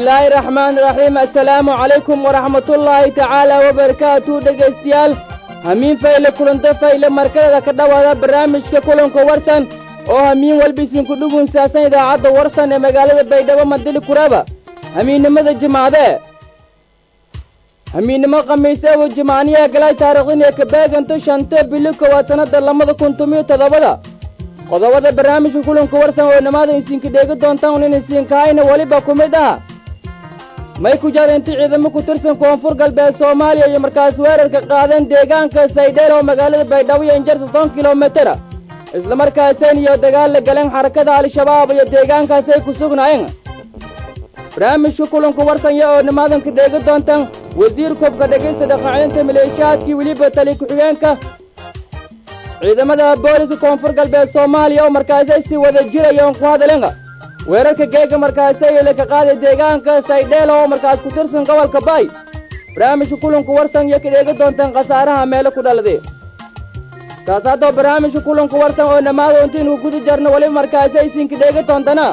bismillaahi raxmaani raxiim assalaamu calaykum waraxmatullaahi tacaala wabarakaatu dhegaystayaal hamiin fayle kulanto fayle markaleda ka dhowaada barnaamijka kulanka warsan oo hamiin walbisinku dhugun saasan idaacadda warsan ee magaalada baydhabo mandili kuraaba hamiinnimada jimacdee hamiinnimo khamiiseebu jimacniyaha galay taariikhdin ee kabeeganta shanta bili kowaad sannadda labada kun tomiyo toddobada qodobada barnaamijka kulanka warsan oo dhammaada isinka dheegi doontaan in isinkahayna weliba ku mid ah may ku jadinti ciidamo ku tirsan koonfur galbeed soomaaliya iyo markaas weerarka qaadeen deegaanka saydheel oo magaalada baydhabo iyo injar soddon kilomitera islamarkaasayn iyo dagaal la galeen xarakada al-shabaab iyo deegaankaasay ku sugnaayeen barnaamijka kulanka warsanya oo dhamaadanka dheegi doontaan wasiir koobka dhegaysta dhaqaacinta maleeshiyaadkii weliba tali ku-xigeenka ciidamada booliska koonfur galbeed soomaaliya oo markaasay si wada jirayeen ku hadaleen weerarka geega markaasay laka qaaday deegaanka saydheel oo markaas ku tirsan gobolka baay barnaamijka kulanka warsan iyo ka dheegi doontaan khasaaraha meelo ku dhaladay saas haddoo barnaamijka kulanka warsan oo dhammaada intiinu guda jarno weliba markaasay isinka dheegi doontana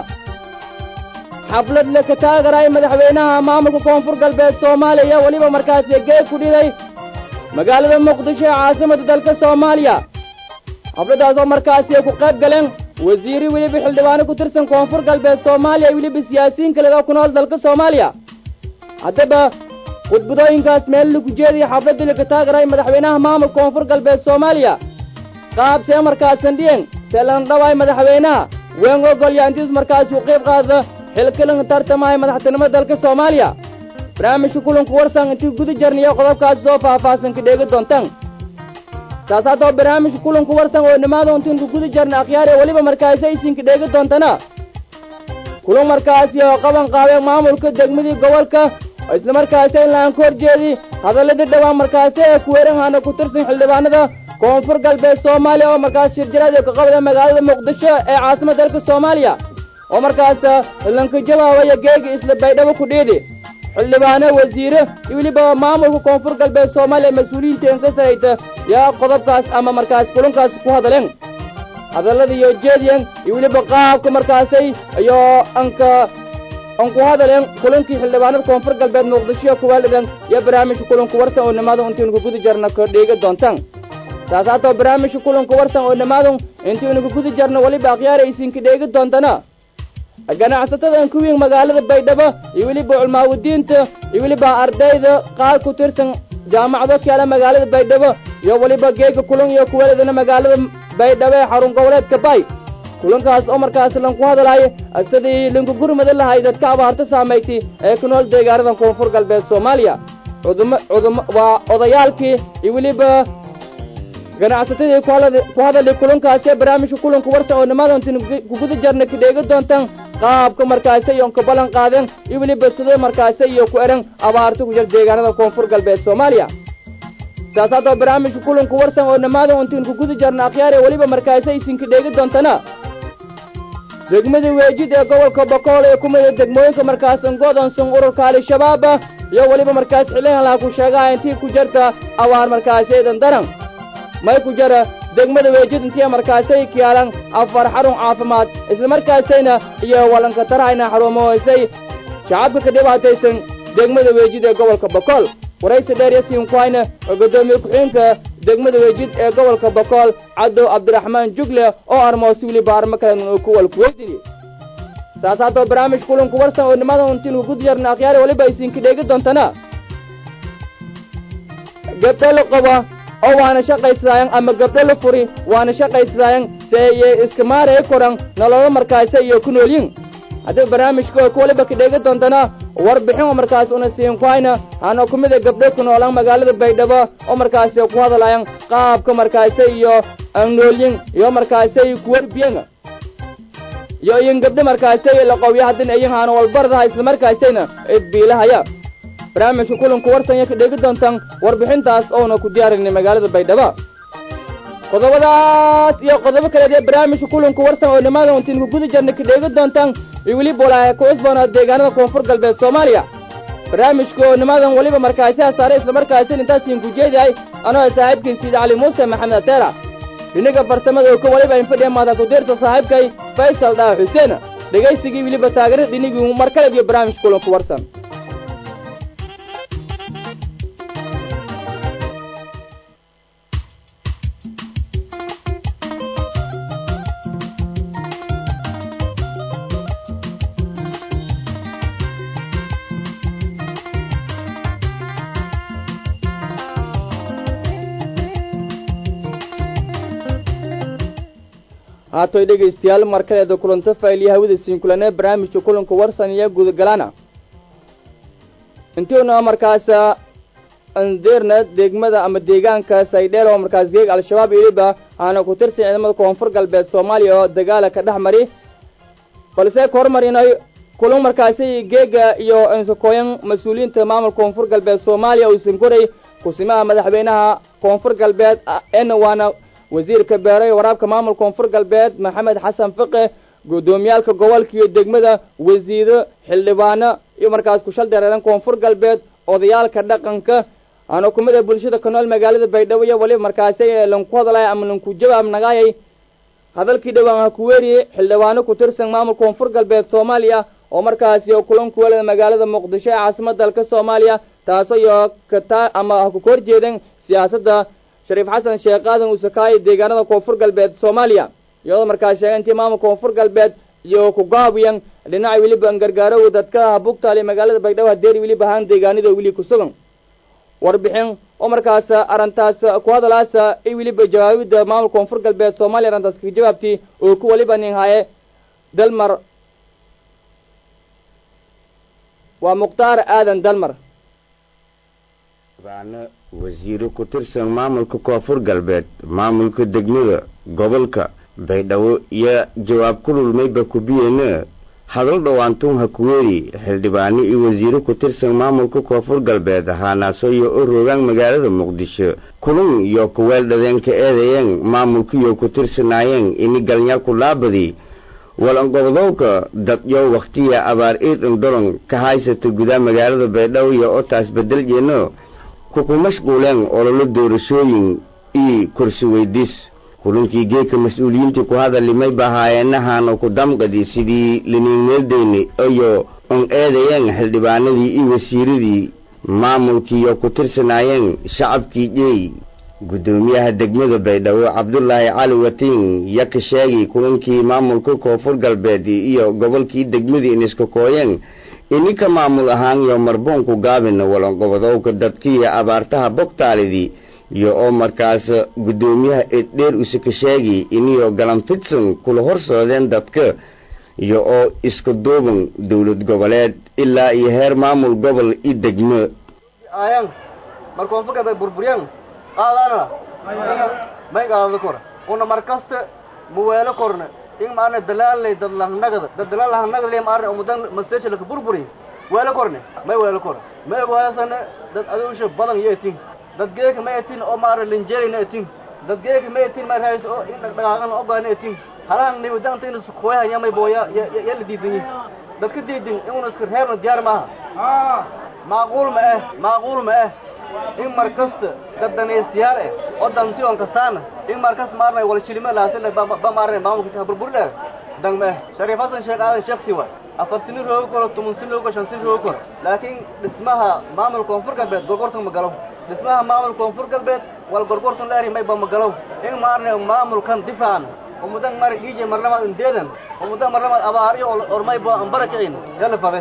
xaflad laka taagaray madaxweynaha maamulka koonfur galbeed soomaaliya weliba markaasi geeg ku dhiday magaalada muqdisho ee caasimadda dalka soomaaliya xafladdaas oo markaasi ay ku qayb galeen wasiiri weliba xildhibaano ku tirsan koonfur galbeed soomaaliya weliba siyaasiyiin kale oo ku nool dalka soomaaliya haddaba khudbadooyinkaas meel lagu jeedaya xafladdii laka taagaray madaxweynaha maamulka koonfur galbeed soomaaliya qaab see markaasan dhiyen see lan dhawaay madaxweynaha ween ogol yaantiis markaas uu qayb qaada xilkilan tartamaya madaxtinimada dalka soomaaliya barnaamijka kulanku warsan intii guda jarniyo qodobkaas soo faahfaahsan ka dheegi doontaan saas haddoo barnaamijka kulanku warsan oo dhammaada intiinku guda jarna akhyaare weliba markaasi isinka dheegi doontana kulan markaasi oo qaban qaabeen maamulka degmadii gobolka oo islamarkaasi in laan ka horjeedi hadalladii dhowaan markaasi ee kuweerahana ku tirsan xildhibaanada koonfur galbeed soomaaliya oo markaas shirjaraad ee ka qabada magaalada muqdisho ee caasimadda dalka soomaaliya oo markaas lanka jawaabaya geegi isla baydhabo ku dhiidi xildhibaano wasiire iyo weliba maamulka koonfur galbeed soomaaliya mas-uuliyiinta in ka sarayta yaa qodobkaas ama markaas kulankaas ku hadaleen hadallada iyo jeediyan iyo weliba qaabka markaasay iyo anka an ku hadaleen kulankii xildhibaanada koonfur galbeed muqdisho kuwaalidan iyo barnaamijka kulanku warsan oo dhammaada intiinu guda jarna ka dheegi doontaan saas haatoo barnaamijka kulanku warsan oo dhammaada intiinu guda jarna weliba akhyaara isinka dheegi doontana ganacsatadan kuwiin magaalada baydhabo iyo weliba culmaawadiinta iyo weliba ardayda qaar ku tirsan jaamacado kale magaalada baydhabo iyo weliba geega kulan iyo kuwaladana magaalada baydhabo ee xarun goboleedka bay kulankaas oo markaas lanku hadalaayo sidii linku gurmada lahay dadka abaarta saamaytay ee ku nool deegaanadan koonfur galbeed soomaaliya waa odayaalkii iyo weliba ganacsatadii ku hadalay kulankaasi ee barnaamijka kulanku warsan oo nimadantin kuguda jarna ka dheegi doontaan qaabka markaasi iyon ka ballan qaadeen iyo weliba sidoo markaasi iyo ku ehan abaarta ku jir deegaanada koonfur galbeed soomaaliya saas haddoo barnaamijka kulanku warsan oo dhammaada intiin kuguda jarna akhyaar ee weliba markaasi isinka dheegi doontana degmada weejid ee gobolka bokool ee ku mida degmooyinka markaas ngoodonsan ururka al-shabaab iyo weliba markaas xilihan laha ku sheegaha intii ku jirta abaar markaasi dandaran may ku jara degmada weejid intii markaasay kiyaalan afar xarun caafimaad islamarkaasayna iyo wallanka tarahayna xarumahoysay shacabka ka dhibaataysan degmada weejid ee gobolka bokool waraysi dheer yasiin ku hayna oo guddoomiye ku-xigeenka degmada weejid ee gobolka bokool cadow cabdiraxmaan jugle oo armoosi weliba armo kalen uu ku walkuweydini saas haddoo barnaamij kulanku warsan oo nimada intiinu guda jarna akhyaare weliba isinka dheegi doontana gabdho la qaba oo waana shaqaysadaayan ama gabdho la furi waana shaqaysadaayan se iyo iska maaraya koran nololo markaasi iyo ku noolyin haddii barnaamijka ku waliba ka dheegi doontana warbixin oo markaas una siin ku hayna hana ku mida gabdho ku noolan magaalada baydhabo oo markaasi ku hadalayan qaabka markaasi iyo noolyin iyo markaasi ku warbiyan iyo iyin gabdho markaasi la qowya haddina iyin haana walbardaha islamarkaasayna idbiilahaya barnaamijka kulanku warsanya ka dheegi doontaan warbixintaas oona ku diyaarinay magaalada baydhabo qodobadaas iyo qodobo kaleed ee barnaamijka kulanku warsan oo dhammaada intiin ku guda jarna ka dheegi doontaan iyo weliba walaaha ku cusboonaa deegaanada koonfur galbeed soomaaliya barnaamijka oo nimadan weliba markaasi hasaare islamarkaasi intaasiin ku jeediyahay anoo saaxiibkii siida cali muuse maxamed ateera dhinaga farsamada oo ka waliba infadhiya maada ku dirta saaxiibkay faysal dhaa xuseen dhegaysigii weliba taageerada dhinigii mar kale iyo barnaamij kulanku warsan haatoy dhegaystayaal markaleeda kulanto faylyo hawada siinkulanee barnaamijka kulanka warsan iyo gudagalaana intiuna markaas andeerna degmada ama deegaanka saydheel oo markaas geeg al-shabaab iliba aana ku tirsan ciidamada koonfur galbeed soomaaliya oo dagaala ka dhex mari balse ka hormarinay kulan markaasi geega iyo insakooyan mas-uuliyiinta maamulka koonfur galbeed soomaaliya uusan koray kusimaha madaxweynaha koonfur galbeed en waana wasiirka beero iyo waraabka maamulka koonfur galbeed maxamed xasan fiqe guddoomiyaalka gobolka iyo degmada wasiiro xildhibaano iyo markaas kushal dareeran koonfur galbeed odayaalka dhaqanka aan xukumada bulshada ka nool magaalada baydhabo iyo waliba markaasi lanku hadlaya ama lanku jawaab nagaayay hadalkii dhowaan ha ku weeriye xildhibaano ku tirsan maamulka koonfur galbeed soomaaliya oo markaasi kulanku welada magaalada muqdisho ee caasimada dalka soomaaliya taasoo iyo kata ama ha ku ka horjeedan siyaasadda shariif xasan sheekh aadan uusakaayo deegaanada koonfur galbeed soomaaliya iyadoo markaas sheegay intii maamulka koonfur galbeed iyo kugaawiyan dhinaca weliba gargaarow dadka habugtaale magaalada baydhabo hadeeri weliba ahaan deegaanada weli ku sugan warbixin oo markaas arrintaas ku hadalaasa i weliba jawaabida maamulka koonfur galbeed soomaaliya arrintaas kaga jawaabtay oo ku waliba nin haye dalmar waa mukhtaar aadan dalmar baano wasiiro ku tirsan maamulka koonfur galbeed maamulka degmada gobolka baydhabo iyo jawaab ku lulmayba kubiyeena hadal dhowaantuun ha kuweeri xildhibaano iyo wasiiro ku tirsan maamulka koonfur galbeed haanaaso iyo u rogaan magaalada muqdisho kulun iyo kuweel dhadeenka eedayeen maamulkiyo ku tirsanaayeen ini galnyaalku laabadi walanqobdowka dadyo wakhtiya abaar iidan dolon ka haysata gudaa magaalada baydhabo iyo otaas bedeljeeno kuku mashquuleen ololo doorashooyin io kursi weydiis kulankii geedka mas-uuliyiintii ku hadallimay bahaayenahaana ku damqadi sidii liniinmeeldeyni iyo on eedayeen xildhibaanadii iyo wasiiradii maamulkiiyo ku tirsanaayeen shacabkii jeey guddoomiyaha degmada baydhabo cabdulaahi cali watiin yaka sheegi kulankii maamulka koonfur galbeed iyo gobolkii degmadii iniska kooyeen ininka maamul ahaan iyo marboonku gaabina walanqobadowka dadkiiyo abaartaha bogtaalidii iyo oo markaas guddoomiyaha eddheer usaka sheegi iniyo galanfidson kula horsoodeen dadka iyo oo iska duuban dowlad goboleed ilaa iyo heer maamul gobol i degmo muweelo korne in maarne dalaalay dad lahnagada dad dalaal lahnagada le maarne umudan maseesha laka burburi weelo korne may weelo kor may waasane dad aduusha badan yeetin dad geeka ma etin oo maarne linjeerina etin dad geeka ma etin ma raayis oo in dhaqdhaqaaqan ogaana etin halaan ni wadan tin su kooya yamay booya ya la diidin dad ka diidin inuu iska reebna diyaar maaha maaquul ma eh maaquul ma eh in markasta dad danaystayaal eh oo danti on kasaana in markas maarnay wala shilima laasina ba maarnay maamulka ka burburle dang me shariif hasan sheekh aadan shaksi wa afar sini roogo koro tumun sini roogo shan sini roogo koro laakiin dhismaha maamul koonfur galbeed gorgortan ma galo dhismaha maamul koonfur galbeed wal gorgortan la eri may ba ma galo in maarnay maamulkan difaacan umudan mari dhiije marlamaad indeedan umudan marlamaad abaariyo ormay ba ambara kicin yalla fade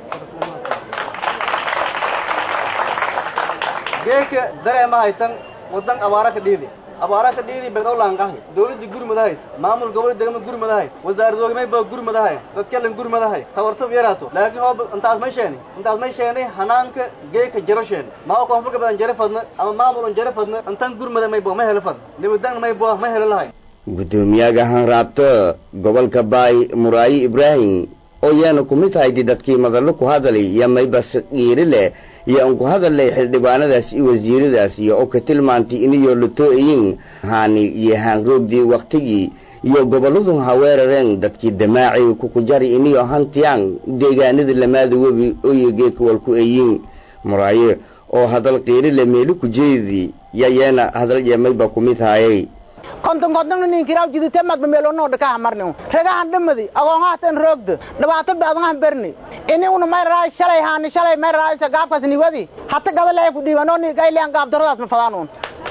geeka dareema haytan wadan abaara ka dhiidi abaara ka dhiidi beedow laanqahay dawladda gurmadahay maamul gobol degmo gurmadahay wasaaradoogamay ba gurmadahay dadkelan gurmadahay tawartad yaraato laakiin oo intaas may sheeni intaas may sheenay hanaanka geeka jaro sheeni maa koonfurka badan jare fadna ama maamul on jare fadna intan gurmada may bo ma helo fadna nibadan may bo ma helo lahay guddoomiyaga hanraabto gobolka baay muraayi ibraahim oo yaana ku mid haydi dadkii madallo ku hadalay iyo maybas dhiiri leh iyo aan ku hadallay xildhibaanadaas iyo wasiiradaas iyo oo ka tilmaantay iniyoo la too'ayin haani iyo haanroogdii wakhtigii iyo gobolladun ha weerareen dadkii damaaci kukujari iniyo hantiyaan deegaanada lamaada webi oyo geekawal ku eyin muraaye oo hadal qiiri le meeli ku jeedi yayeena hadal yeemayba ku mid haayay konton kontonna ninkiraw jidite magba meelonoo dhakaha marni regahan dhamadi agoongaatan roogda dhibaato baadngahan berni ini una may raay shalay haani shalay may raaysa gaabkaas niwadi hata gabaleey ku dhiibanoo ni gayliyan gaabdaradaas ma fadaanuun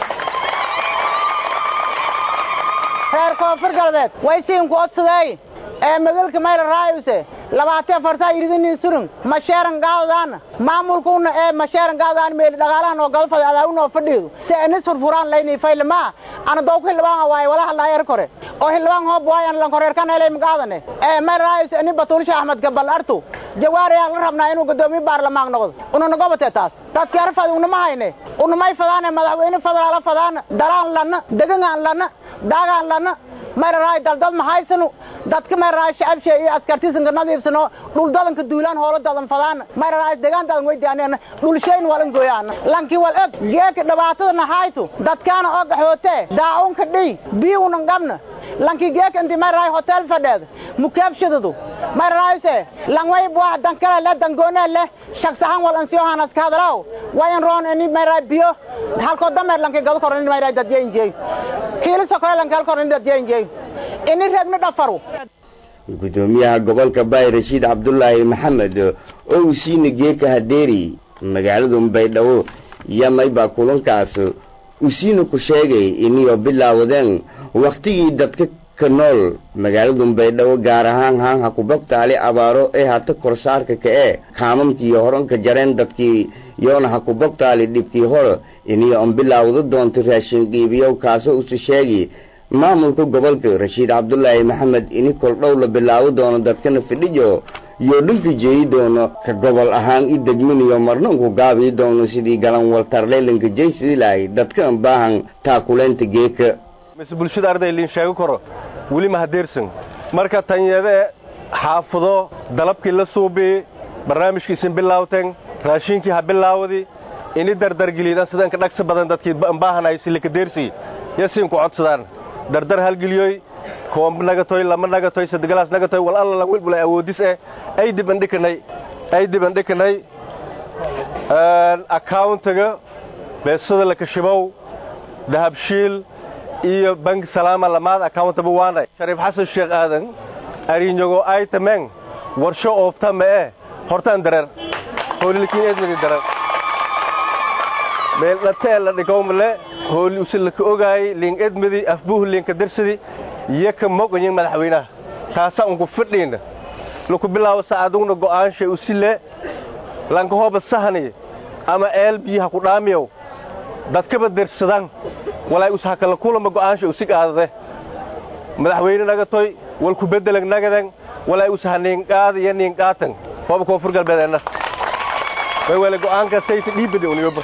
reer koonfur galbeed way siinku odsadeey ee magalka mayra raayuse labaatan afartaa iridanii surun masheeran gaadadaana maamulkuuna ee masheeran gaadadaan meeli dhagaalahan oo galfada adaawinoo fadhiidu si anis furfuraan layni faylamaa ana dowku hildhibaan waaye wala hadlaayar kore oo hildhibaan hoob waaye ana lankoreerkan helay magaadane ee mayra raayuse ani batuulisha axmed gabal artu jawaariyaan la rabnaa inuu guddoomiye baarlamaan noqdo ununa gobate taas dadki arfad unama hayne unamay fadaane madaxweyne federaala fadaana dalaan lana degangaan lana daagaan lana mayra raay daldad mahaysanu dadka mayraay shacabshe iyo askartiisanka nadiifsano dhuldadanka duulaan hoolo dadan fadaan mayraay degaan dadan weydaaneen dhulshayn walan gooyaan lanki wal eg geeka dhibaatada nahaytu dadkaana oo gaxoote daa'unka dhiy biyuunan qabna lanki geeka inti mayraay hotel fadheed mukaabshadadu mayraayse langway buah dankale le dangoone le shaksahan wal ansiyo hanas ka hadlaw wayan roon ini mayraay biyo halko dameer lanki gado koran ini mayraay dadye injeey kiiliso kale lanki halko koran dadye injeey ini reegna dhafaru gudoomiyaha gobolka baay rashiid cabdulaahi maxamed oo uu siina geeka hadeeri magaalada baydhabo yamay baa kulankaas uu siina ku sheegay iniyoo bilaawadeen wakhtigii dadka ka nool magaalada baydhabo gaar ahaan haanha kubabtaali abaaro ee hata korsaarka ka ee kaamamkii horanka jareen dadkii yoona ha kubabtaali dhibkii hor iniyo on bilaawda doonto raashin qiibiyow kaasoo usi sheegi maamulka gobolka rashiid cabdulaahi maxamed ini koldhow la bilaabo doono dadkana fidhijo iyo dhanka jeeyi doono ka gobol ahaan i degminayo marnanku gaabii doono sidii galan waltarleylanka jaysidii lahay dadkan baahan taakuleynta geeka mise bulshada arday liin sheego karo weli ma hadeersan marka tanyade xaafado dalabkii la suubii barnaamijkiisin bilaawteen raashinkii ha bilaawdi ini dardargeliidan sidanka dhagsa badan dadkii baahanay silikadeersi yasiinku codsadaan dardar halgeliyoy koomb nagatoy lama nagatoy sadegalaas nagatoy wal alla lan wilbulay awoodis eh ay dib andhikanay ay dib andhikanay accountiga beesada lakashibow dahabshiil iyo banki salaama lamaad accountaba waanay shariif xasan sheekh aadan arinyogo aytameng warsho oofta ma eh hortaan dareer hoolilkiin eedmigi dareer meeldhatee la dhigowmale hooli usilaka ogaayay liing edmadi afbuuh liinka darsadi yaka moqoyin madaxweynaha taasa unku fidhiina laku bilaabo saacadugna go'aanshay usile lanka hooba sahani ama eel biyaha ku dhaamiyow dadkaba dersadan walaay ushakala kulama go'aanshay usig aadade madaxweyne nagatoy walku beddelag nagadan walaay usaha niinqaada iyo niinqaatan hooba koonfur galbeedeenna way wale go'aanka sayta dhiibani uniyoba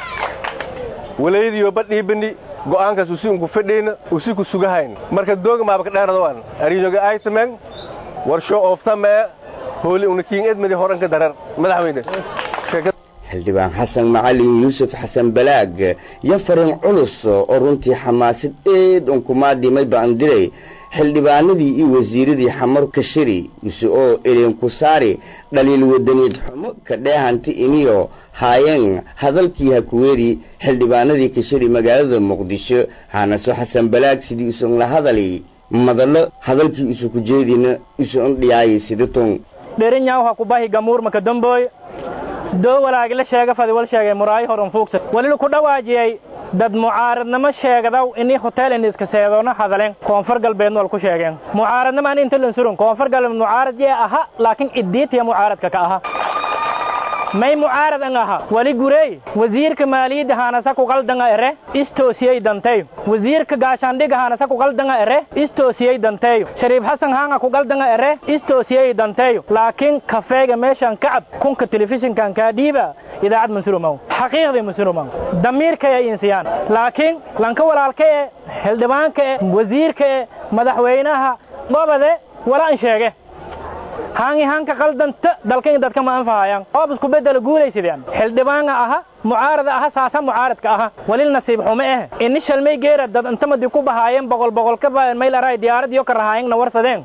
walaydiyoba dhiibani go'aankaas usi unku fidhiina usi ku sugahayn marka dooga maaba ka dheerado an ariinyoga aytameng warsho ooftamae hooli unakiin edmadi horanka darar madaxweyne xildhibaan xasan macalin yuusuf xasan balaag yo farin culus oo runtii xamaasad eed unkumaadhimay baan diray xildhibaanadii iyo wasiiradii xamar kashiri ise oo eleenku saari dhaliil wadaniid xumo ka dheehanti iniyo haayeen hadalkii hakuweeri xildhibaanadii kashiri magaalada muqdisho haanaso xasan balaag sidii isun la hadali madallo hadalkii isu ku jeedina isu un dhiyaayay sidatun dherinyaw ha kubahi gamuur maka damboy doo walaagila sheega fadi wal sheegay muraayi horan fuugsa walilu ku dhawaajiyey dad mucaaradnimo sheegadaw ini hotel iniska seedoona hadalen koonfur galbeedna wal ku sheegeen mucaaradnimo ani inta lansurun koonfur galbeed mucaarad yee aha laakiin iddiitiya mucaaradka ka aha may mucaarad ang aha wali gurey wasiirka maaliyadda haanasa ku qaldanga ere istoosiyey danteeyo wasiirka gaashaandhiga haanasa ku qaldanga ere istoosiyey danteeyo shariif xasan haanga ku qaldanga ere istoosiyey danteeyo laakiin kafeega meeshan kacab kunka telefishinkan kaa dhiiba idaacad mansurumaw xaqiiqdii mansurumaw damiirkay ay insiyaan laakiin lanka walaalka e xildhibaanka e wasiirka e madaxweynaha gobode walaan sheege haangi haanka qaldanta dalkan dadka ma anfahayaan oob isku bedela guulaysideen xildhibaanga aha mucaarada aha saasa mucaaradka aha walil nasiib xume eh ini shalmay geera dad intamadi ku bahaayeen boqol boqol ka mayl aray diyaarad iyo ka rahaayengna warsadeen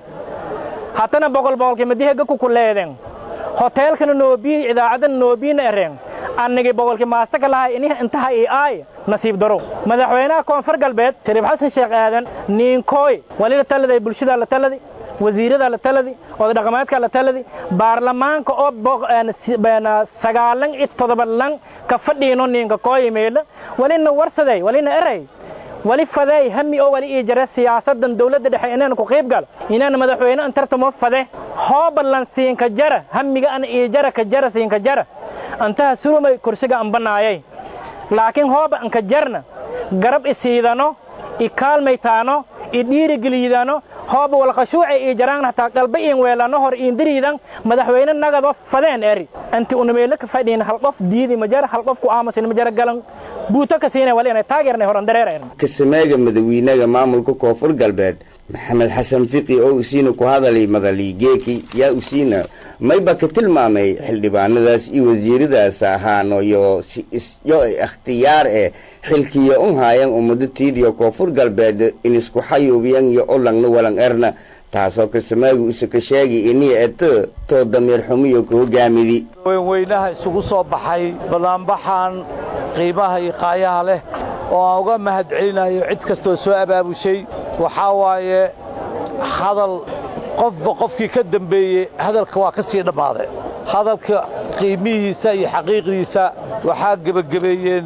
hatana boqol boqolkii madihega ku kuleedeen hoteelkana noobiyi idaacadana noobiina ereen annagii boqolkii maasta ka lahay ini intaha ii aay nasiib daro madaxweynaha koonfur galbeed shariif xasan sheekh aadan niinkooy walila taladay bulshada la taladi wasiirada la taladi odadhaqameedka la taladi baarlamaanka oo sagaalan iyo todobalan ka fadhiino niinka kooyimeedha walina warsaday walina eray wali fadeey hami oo wali ii jare siyaasadan dawladda dhexe inaan ku qayb galo inaan madaxweyne antartamo fade hoobalan siinka jara hamiga an ii jara ka jara siinka jara antaha surumay kursiga ambanaayay laakiin hooba anka jarna garab isiidano i kaalmaytaano i dhiirigeliidano hooba walqashuucay ii jaraan hataa qalba iin weelano hor iin diriidan madaxweyne nagado fadeen eri anti unameelo ka fadhiin hal qof diidi ma jara hal qof ku aamusin ma jara galan buuto ka siinay wali inay taageernay horan dareerayna kasameega madawiinaga maamulka koonfur galbeed maxamed xasan fiqi oo usiina ku hadalay madaliigeeki yaa usiina mayba ka tilmaamay xildhibaanadaas iyo wasiiradaas ahaano yo yo ikhtiyaar eh xilkiyo un haayan ummado tiidiyo koonfur galbeed in isku xayuubiyan iyo olangna walan erna taasoo kasameegu isa ka sheegi iniya eto too damiir xumiyo ka hogaamidi weynweynaha isugu soo baxay banaanbaxan qiimaha iyo qaayaha leh oo aan uga mahad celinayo cid kastoo soo abaabushay waxaa waaye hadal qofba qofkii ka dembeeyey hadalka waa ka sii dhammaaday hadalka qiimihiisa iyo xaqiiqdiisa waxaa gebagabeeyeen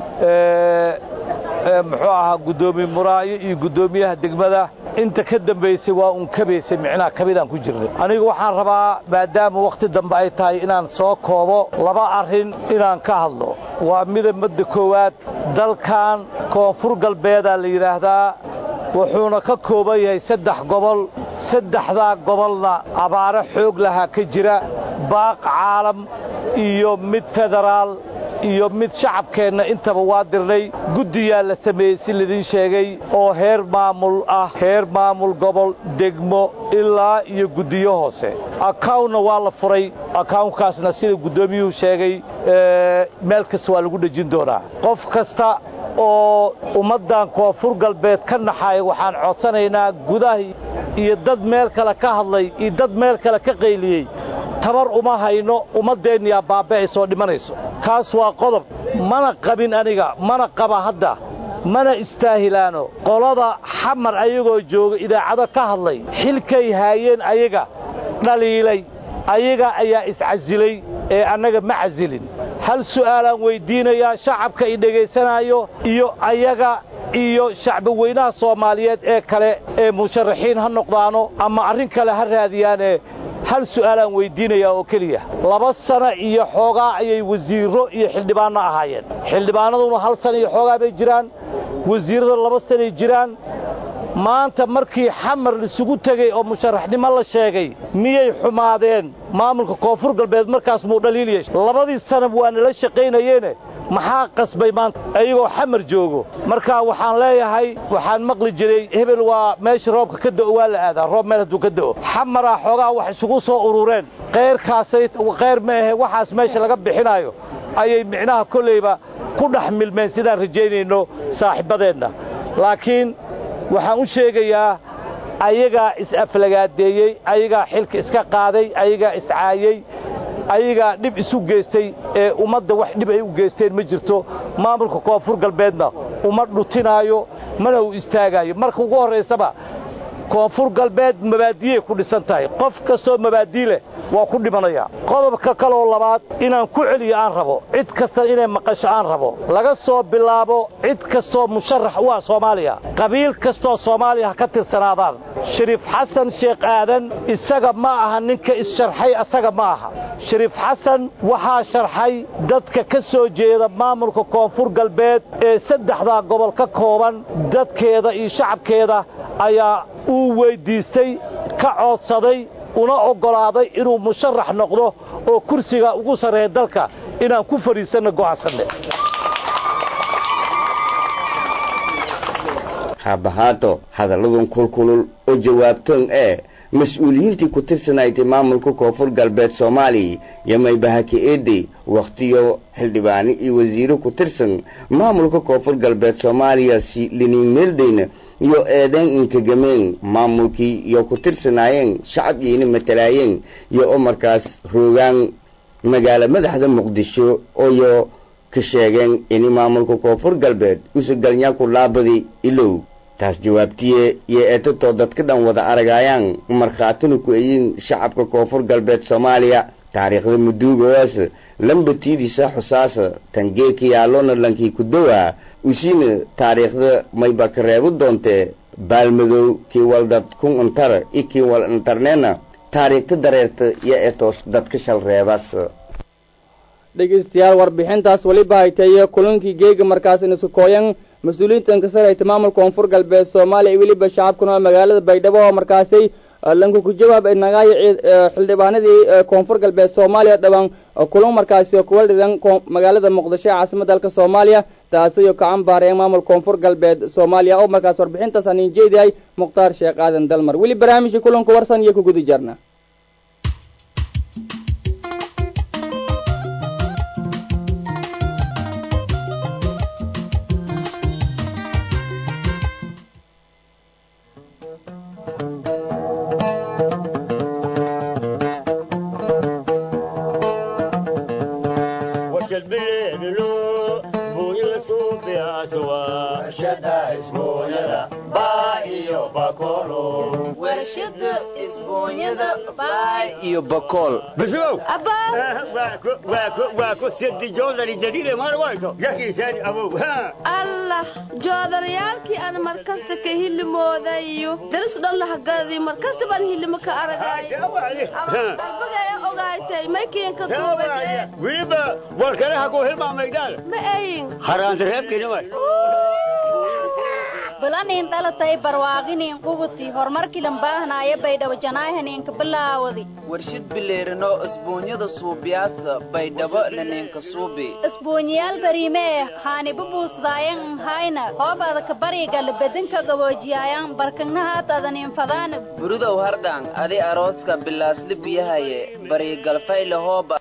muxuu ahaa guddoomiye muraayo iyo guddoomiyaha degmada inta ka dambaysay waa uun kabaysay micnaha kabidaan ku jirnay anigu waxaan rabaa maadaama wakhti dambe ay tahay inaan soo koobo laba arrin inaan ka hadlo waa mida madda koowaad dalkan koonfur galbeedaa la yidhaahdaa wuxuuna ka kooban yahay saddex gobol saddexdaa gobolna abaaro xoog lahaa ka jira baaq caalam iyo mid federaal iyo mid shacabkeenna intaba waa dirnay guddiyaa la sameeyey si laydin sheegay oo heer maamul ah heer maamul gobol degmo ilaa iyo guddiyo hoose akawntna waa la furay akawnkaasna sida guddoomiyuhu sheegay meel kasta waa lagu dhejin doonaa qof kasta oo ummaddan koonfur galbeed ka naxaaya waxaan codsanaynaa gudaha iyo dad meel kale ka hadlay iyo dad meel kale ka qayliyey tabar uma hayno ummaddeenniyaa baaba'ay soo dhimanayso kaas waa qodob mana qabin aniga mana qaba hadda mana istaahilaano qolada xamar ayagoo jooga idaacado ka hadlay xilkay haayeen ayaga dhaliilay ayaga ayaa iscasilay ee annaga ma casilin hal su'aalaan weyddiinayaa shacabka i dhegaysanaayo iyo ayaga iyo shacbi weynaha soomaaliyeed ee kale ee musharaxiin ha noqdaano ama arrin kale ha raadiyaane hal su'aalaan weyddiinayaa oo keliya laba sana iyo xoogaa ayay wasiirro iyo xildhibaanno ahaayeen xildhibaannaduna hal sana iyo xoogaa bay jiraan wasiirrada laba sanay jiraan maanta markii xamar isugu tegey oo musharaxnimo la sheegay miyay xumaadeen maamulka koonfur galbeed markaas muu dhaliil yeeshay labadii sanab waa nala shaqaynayeene maxaa qasbay maanta ayagoo xamar joogo markaa waxaan leeyahay waxaan maqli jiray hebel waa meesha roobka ka da'o waa la aadaa roob meel hadduu ka da'o xamaraa xoogaa wax isugu soo urureen qayrkaasay qayr ma ahe waxaas meesha laga bixinaayo ayay micnaha kollayba ku dhex milmeen sidaan rajaynayno saaxiibbadeenna laakiin waxaan u sheegayaa ayagaa is-aflagaadeeyey ayagaa xilka iska qaaday ayagaa iscaayey ayagaa dhib isu geystay ee ummadda wax dhib ay u geysteen ma jirto maamulka koonfur galbeedna uma dhutinaayo mana uu istaagaayo marka ugu horraysaba koonfur galbeed mabaadiyey ku dhisan tahay qof kastoo mabaadii leh waa ku dhimanayaa qodobka kaloo labaad inaan ku celiyo aan rabo cid kasta inay maqasho aan rabo laga soo bilaabo cid kastoo musharax u ah soomaaliya qabiil kastoo soomaaliya ha ka tirsanaadaan shariif xasan sheekh aadan isaga ma aha ninka issharxay asaga ma aha shariif xasan waxaa sharxay dadka ka soo jeeda maamulka koonfur galbeed ee saddexdaa gobol ka kooban dadkeeda iyo shacabkeeda ayaa uu weyddiistay ka coodsaday una oggolaaday inuu musharax noqdo oo kursiga ugu sarreeya dalka inaan ku fadhiisanno go'aansanne haabahaato hadalladan kulkulul oo jawaabtoon ee mas-uuliyiintii ku tirsanayday maamulka koonfur galbeed soomaaliya yomaybaha ka-eeday wakhtiyo xildhibaano iyo wasiiro ku tirsan maamulka koonfur galbeed soomaaliya si liniin meeldayna iyo eedeen inkagameen maamulkii iyo ku tirsanaayeen shacab iyona matalaayeen iyo oo markaas roogaan magaalo madaxda muqdisho ooyo ka sheegeen ini maamulka koonfur galbeed usugalnya ku laabadi ilow taas jawaabtiye iyo eetatoo dadka dhan wada aragayaan markhaatina ku eyin shacabka koonfur galbeed soomaaliya taariikhda muduugaas lambatiidisa xusaasa tangeeka yaalona lankii ku dowaa usiina taariikhda mayba ka reebu doontee baalmadow kii wal dad kun untar i kii wal intarneena taariikhta dareerta iyo etoos dadka shal reebas dhegeystayaal warbixintaas weliba hayteeye kulankii geega markaas inisukooyan mas-uuliyiinta inkasarayta maamulka koonfur galbeed soomaaliya iyo weliba shacabka nool magaalada baydhabo oo markaasay lanku ku jawaab nagaayo xildhibaanadii koonfur galbeed soomaaliya dhawaan kulan markaasi kuwa dhidan magaalada muqdisho ee caasimada dalka soomaaliya taasiyo kacan baareen maamul koonfur galbeed soomaaliya oo markaas warbixintaas aan injeediyahay mukhtaar sheekh aadan dalmar weli barnaamijka kulanka warsan iyo ku guda jarna iyo bakool allah joodarayaalkii aan markasta ka hilimoodayo darisku dhan lahagadi markasta baan hilimo ka aragayalbagaya ogaatay maykiinka wiliba warkaleha ku hilmaamaydaan ma ayin haraantareebkinima balanin dhalatay barwaaqinin qubuti horumarkilan baahnaaye baydhabo janaahaninka bilaawadi warshid bileerino isbuunyada suubiyaasa baydhabo laninka suubi isbuunyayaal bariime eh haanibu buusdaayan nhayna hoobadaka barigala bedinka gaboojiyaayan barkagnahaatadanin fadaan burudow hardhaan adi arooska bilaasli biyahaye barigalfayle hooba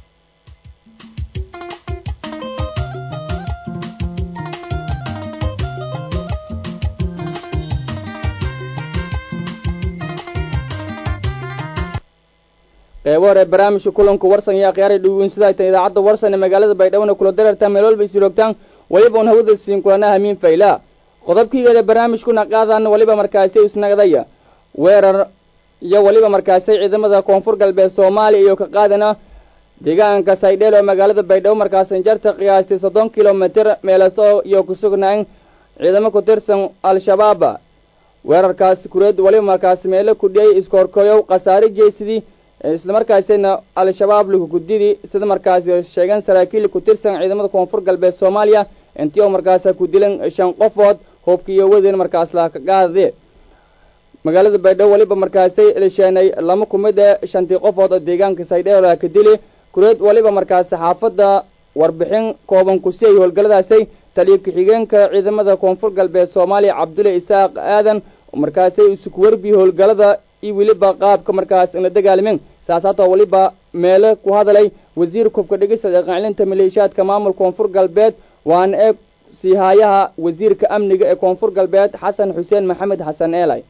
qeybo hore barnaamijka kulanka warsan iyo akhyaara dhegeynsadaaytan idaacadda warsan ee magaalada baydhabona kula dareertaan meel walba isiroogtaan weliba un hawada siin kulana hamiin fayla qodobkiigeeda barnaamijkuna qaadaan weliba markaasay isnagdaya weerar iyo weliba markaasay ciidamada koonfur galbeed soomaaliya iyo ka qaadana deegaanka saydheel oo magaalada baydhabo markaasan jarta qiyaastay soddon kilomitir meelaso iyo ku sugnaan ciidamo ku tirsan al-shabaab weerarkaas kureed weliba markaas meelo kudhiyay iskoorkoyow khasaare jeesidii isla markaasina al-shabaab lagugudidii sida markaasi sheegeen saraakiil ku tirsan ciidamada koonfur galbeed soomaaliya intii oo markaasa ku dilan shan qofood hoobka iyo wadeen markaas laha ka qaadade magaalada baydhabo weliba markaasay lisheenay lama kumid ee shantii qofood oo deegaanka saydheel laha ka dili kureed weliba markaasi xaafadda warbixin kooban kusi ay howlgalladaasay taliyo ku-xigeenka ciidamada koonfur galbeed soomaaliya cabdulle isaaq aadan markaasay isuku werbi howlgallada iyo weliba qaabka markaas ina dagaalmin saasaatoo weliba meelo ku hadalay wasiir kubka dhigista dhaqancilinta maleeshiyaadka maamul koonfur galbeed waana ee siihaayaha wasiirka amniga ee koonfur galbeed xasan xuseen maxamed xasan eelay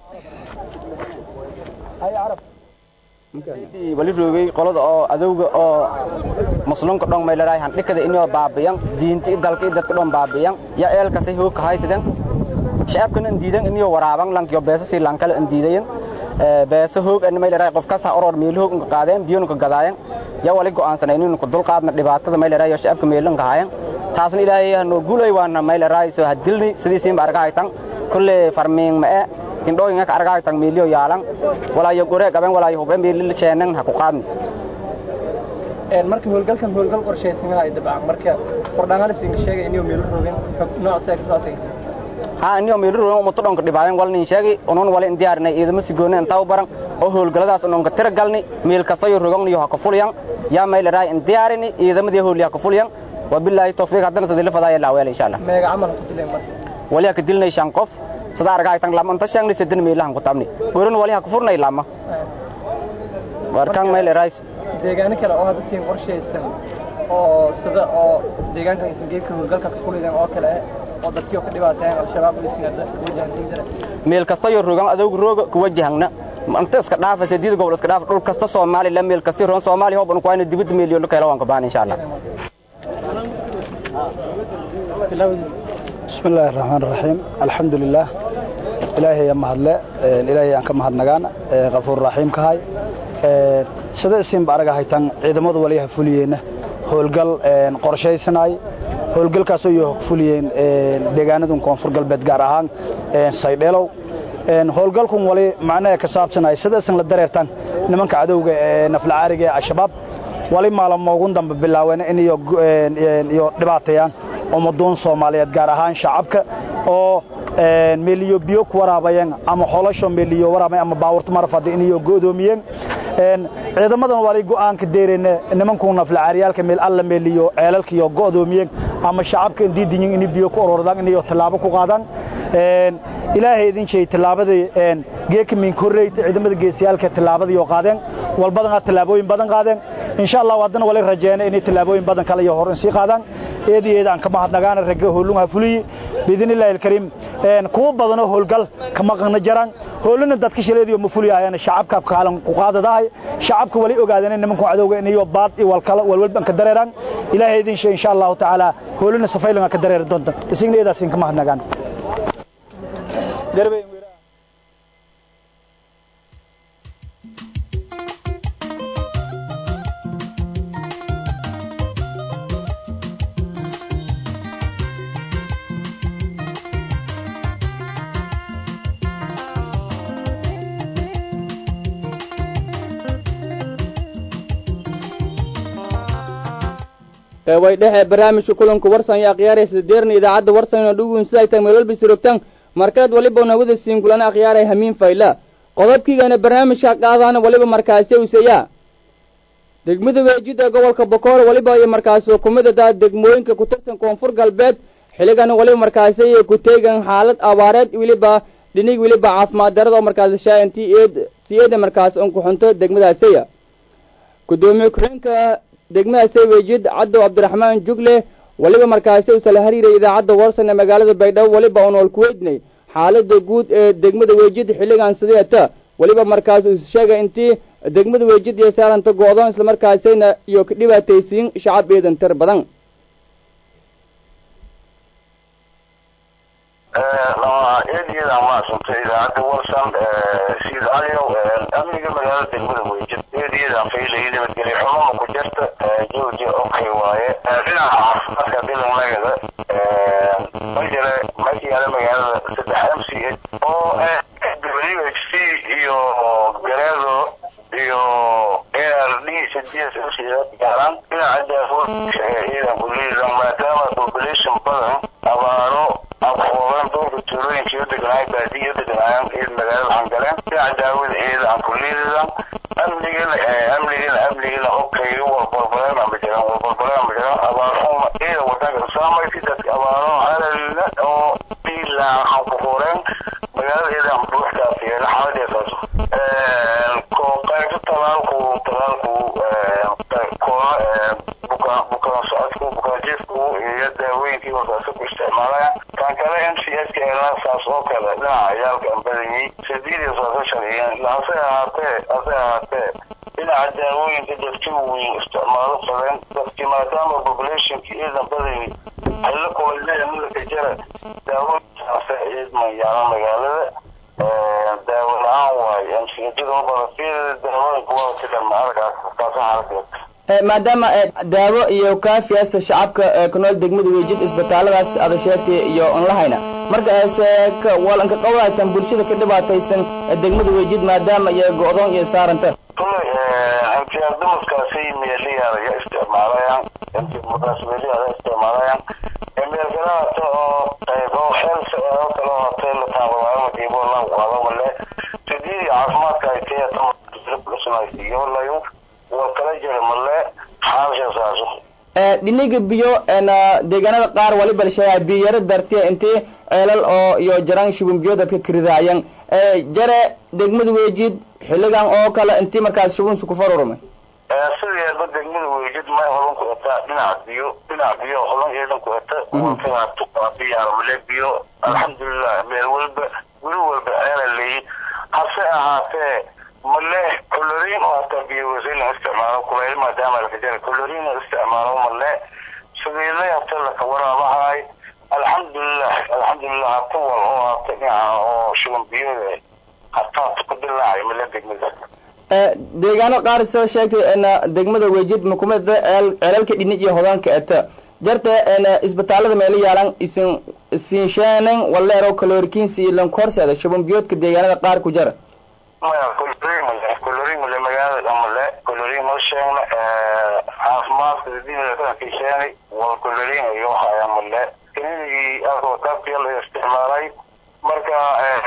wali roogay qolada oo adowga oo muslimka dhon meelaraay handhikada inoo baabiyan diinti dalka dadka dhon baabiyan ya eelkasi hoog haysadan shacabkana indiidan inoo waraaban lankiyo beesa si lankale indiidayan beesa hoog an meelaraay qof kasta oror meel hoog ka qaadeen biyonu ka gadaayeen ya wali go'aansanay inuu ku dulqaadna dhibaatada meelaraay yo shacabka meelan ka haayeen taasna ilaahay hanoo gulay waana meelaraay soo hadilni sidiisiin arga haytan kulle farmiin ma ee indhooyinka ka argaa tan miilyo yaalan walaayo gore gaban walaayo hubeen miilil sheenan ha ku qaadni een markii howlgalkan howlgal qorshaysan ay dabcan marka qordhangalis inga sheegay inuu meel roogin nooc saak soo tagay ha inuu meel roogin umma todonka dhibaayan walni sheegay unon wala in diyaarnay ciidamo si goonay inta u baran oo howlgaladaas unon ka tira galni meel kasta iyo roogin iyo ha ka fulyan ya meel raay in diyaarini ciidamadii howliya ka fulyan wabillahi tawfiiq haddana sidii la fadaaya la weel insha Allah meega amal ku dileen marka waliya ka dilnay shan qof sida argaa tan lama inta shan sidin meelahan ku tabni goran wali ha ku furnay lama warkan meel rays deegaano kale oo hadda siin qorshaysan oo sida oo deegaanka isin geedka howlgalka ka fulidan oo kale oo dadkii ka dhibaateen al-shabaab iyo sinada wajahan jira meel kasta iyo rogan adowg rooga ku wajahna inta iska dhaafa sideed gobol iska dhaaf dhul kasta Soomaaliland meel kasta roon Soomaaliya hooban ku ayna dibad meeliyo la kala waan ka baan insha Allah بسم الله الرحمن الرحيم الحمد لله إلهي يا مهدله إلهي أنك مهدنغان غفور رحيم كهاي sida isin baaraga haytan ciidamadu waliyaha fuliyeen howlgal qorshaysanay howlgalkaas oo fuliyeen deegaanada koonfur galbeed gaar ahaan saydheelow howlgalkun wali macnaha ka saabsanay sida isin la dareertan nimanka cadowga ee naflacaariga ee al-shabaab wali maalmo ugu dambe bilaaween in iyo dhibaateeyaan ummaduun Soomaaliyeed gaar ahaan shacabka oo meeliyo biyo ku waraabayeen ama xolasho meeliyo waraabay ama baawurta marfad in iyo go'doomiyeen een ciidamadan wali go'aanka deereen nimanku naflacaariyalka meel alla meeliyo ceelalka iyo go'doomiyeen ama shacabka diidin in biyo ku ururdaan in iyo tallaabo ku qaadaan een ilaahay idin jeey tallaabadii een geeka min korreeyta ciidamada geesiyalka tallaabadii oo qaadeen walbadan tallaabooyin badan qaadeen insha Allah wadana wali rajeeyna in tallaabooyin badan kale iyo horan sii qaadaan eed iyo aan ka mahadnagaana ragga howlunha fuliyi bidinillaahi alkariim een kuwa badan oo howlgal kama qana jaraan howluna dadka shileediyo ma fuliyayaan shacabka kaalan ku qaadadahay shacabka wali ogaadeen nimanku cadowga in iyo baad iyo walkala walwalban ka dareeraan ilaahay idin shay insha Allah taala howluna safaylan ka dareer doonta isigna eedaas in ka mahadnagaan garbe way dhexe barnaamijka kulanka warsan iyo akhyaaraysa deerna idaacadda warsan inoo dhugun siday tahay meel walba sirogtaan markaad waliba nawada siin kulana akhyaaray hamiin fayla qodobkiigana barnaamijka qaadaana waliba markaasi useeyaa degmada weejid ee gobolka bokool waliba iyo markaasi hukumada daa degmooyinka ku tirsan koonfur galbeed xilligana waliba markaasi iyo ku teegan xaalad abaareed weliba dhinig weliba caafimaad darada oo markaasi shaaintii eed si eeda markaasi un ku xunto degmadaasiya gudoomiye ku-xigeenka degmadaasi weejid caddow cabdiraxmaan jugle waliba markaasi usala hariiray idaacadda warsan ee magaalada baydhabo waliba uun wal ku weydinay xaalada guud ee degmada weejid xilligan sideeta waliba markaas uu sheegay intii degmada weejid iyo saaranta go'doon islamarkaasina iyo ka dhibaataysiin shacab eedan tir badan eedyada maasantay idaacadda warsan siid aliyow amniga magaalada degmada weejid eedyada faylay nabadgelyo xumama ku jirta jooji okay waaye dhinaca caafimaadka bilanlagada ma jira ma yaala magaalada saddex m c h oo w h c iyo gareedo iyo a r d cds m c gaaraan dhinaca daafood ciidan kuliidan maadaama population badan abaaro afoogan dhulka tuulooyinka iyo deganaay baadiyo deganaayaan ciid magaalada waxaan galeen dhinaca daawada ciida aan kuliidan amnigana amnigana amnigana okay walbalbaleen ama jiraan walbalbaleen ama jiraan abaaruma ciida wadanka saamaysi dadka abaaro halalna oo ilaa ku horeen magaalada ciidan buuxdaas yeela xaaladeesaas ko qaybta talaalku talaalku koona bukaan bukaan socodku bukaan jiifku iyo daawooyinkii warkaasi ku isticmaalaya kan kale m c s ka saas oo kale dhinaca ciyaalka aan badanyay sideed iyo sagaashan iyo hase ahaatee hase ahaatee dhinaca daawooyinka dadki weyn isticmaalo badan dadki maadaama populationka ciidan badanyay xillo kulayleya midaka jara daawooyinkaasa ciidman yaala magaalada daawo la-aan waayo msijada badan daawooyinka waa ka dhan arkaas taasa xaaladeeda maadaama daawo iyo kaafiyasa shacabka ku nool degmada weejid isbitaalladaas adasheerti iyo onlahayna marka se walanka qawlaytan bulshada ka dhibaataysan degmada weejid maadaama iyo go'doon iyo saaranta kulay imtiyaaz dumarkaasi meeliyaada ya isticmaalayaan madaas meeliyaada isticmaalayaan meel kalaata oo oo xeelsa oo kale oo hotel la taabawaayo diibo la qaado male sidii caafimaadka ay tahay walayo waa kala jira male xaalsha saaso dhiniga biyo deegaanada qaar waliba la sheegaa biyo yaro dartiya intii ceelal oo iyo jaraan shubin biyo dadka karidaayan jare degmada weejid xilligan oo kale intii markaas shubinsu ku farurmay sideedba degmada weejid may holan ku etaa dhinaca biyo dhinaca biyo holan eedan ku eta wakalaatuqaa biyaara male biyo alxamdulilah meel walba guri walba ceela leeyi hase ahaatee male colorin oo hataa biyo wasin la isticmaalo kulayl maadaama laka jara colorin la isticmaalo male sabiilay hata laka waraabahay sheegay hataas ku dilaacay mala degmada deegaano qaar soo sheegtay degmada wejid makumada ceelalka dhinij iyo hogaanka eta jarta isbitaalada meelo yaalan isin siinshaanan waleero kalorikiinsi iyo lankorseeda shuban biyoodka deegaanada qaar ku jara maya colorin male colorin male magaalada male colorin ma sheegna caafimaadka dibadaka sheegay wal colorin iyo haya male klinigii asoo dabkiya la isticmaalay marka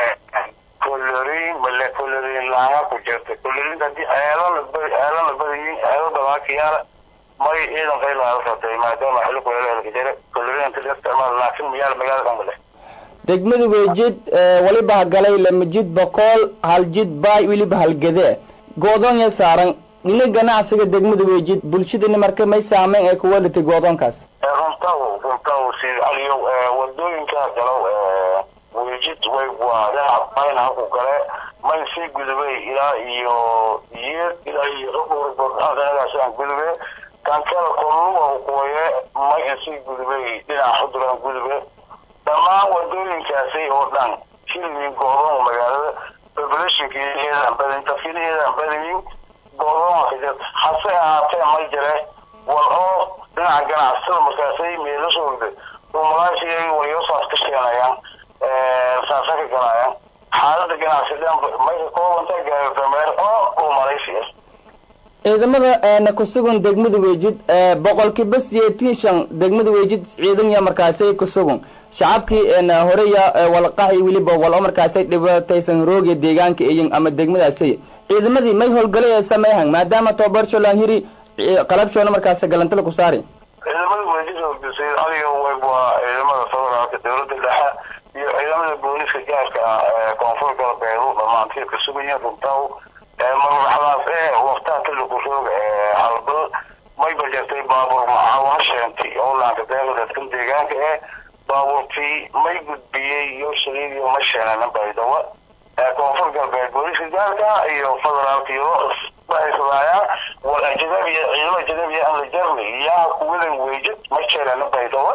colorin male colorin laanga ku jirta colorin hadii ceelana badi ceelana badayin ceelo dabaakiyaala may ciidan qaylaala satay maadaama xilli kuleelka jira colorin inta la isticmaal laakiin miyaal magaalada male degmada weejid waliba hagalay lamajid boqol hal jid baay weliba halgade goodoon saaran dhina ganacsiga degmada weejid bulshadani marka may saameyn ay kuga dhitay goodoonkaas runtaw runtaw si aliyow wadooyinka galow weejid way waa dhinaca bayna haku gale may sii gudubay ilaa iyo yeed ilaa iyo ruburboodhanagaasaan gudube kankada kolluga kuwaye may sii gudubay dhinaca xuduran gudube dhammaan wadooyinkaasi oo dhan hilmin goodoon magaalada populationkeedan badin dadkineedan badinin goodoon ka hase ahaatee ma jire wal oo dhinaca ganacsada markaasay meelashooda umalaashiga walyosaas ka sheenayaan saasa ka galayaan xaalada ganacsidan may ka koobanta gaardameer oo umalaysiya ciidamada kusugan degmada weejid boqolkiiba siyeetiin shan degmada weejid ciidan ya markaasay kusugan shacabkii horeya walqaxi weliba walo markaasay dhibataysan rooga deegaanka eyin ama degmadaasay ciidamadii may howlgalay ee sameeyhan maadaama tobarsho hiri qalabshoona markaas galantala ku saari ciidamada weejid hogdisay adiga waa ciidamada federaalka dowladda dhexe iyo ciidamada booliska gaarka ah ee koonfur galbeedu dhamaantii ka sugayiin runtaw marwaxdaas ee waftaa tiliku rooga ee halbal may bajartay baabuur macaawana sheentay oo laanka deeqa dadkan deegaanka ee baabuurtii may gudbiyey iyo shaliidiyo ma sheenanan baydawa koonfur galbeed booliska gaarka iyo federaalka iyo bahaysadaayaan wal ajnabiya ciidamo ajnabiya aan la jarnay yaa kuwadan weejid ma sheenanan baydawa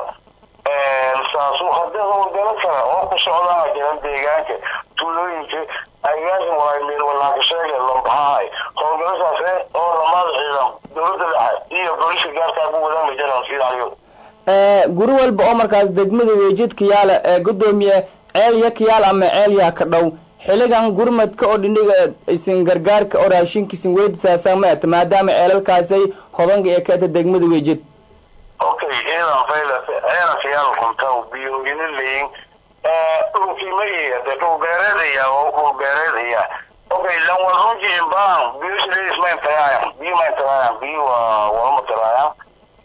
saasu haddii howlgalo kale oo ku socdaan jiran deegaanka tuulooyinka agaasin walaay meel walaanka sheega lambahaay howlgalasaas oo lamaada ciidan dowladda dhexe iyo booliska gaarka ku wadaan ma jiraan sidayo guri walba oo markaas degmada weejid kiyaala ee gudoomiye ceel ya kiyaal ama ceel yaa ka dhow xiligan gurmadka oo dhindhiga isin gargaarka oo raashinka isin weydisaasaan ma eta maadaama ceelalkaasay hodanka ee ka eta degmada weejid okay ciidan faylas ciidan kiyaal kuntaw biyoogina leyin dhulkiimaiya de dhul beereedaya oo dhul beereedaya okay lan walrunji imbaan biyo shileedis ma intagaayan biyo ma intagaayan biyo waa walama tiraayaan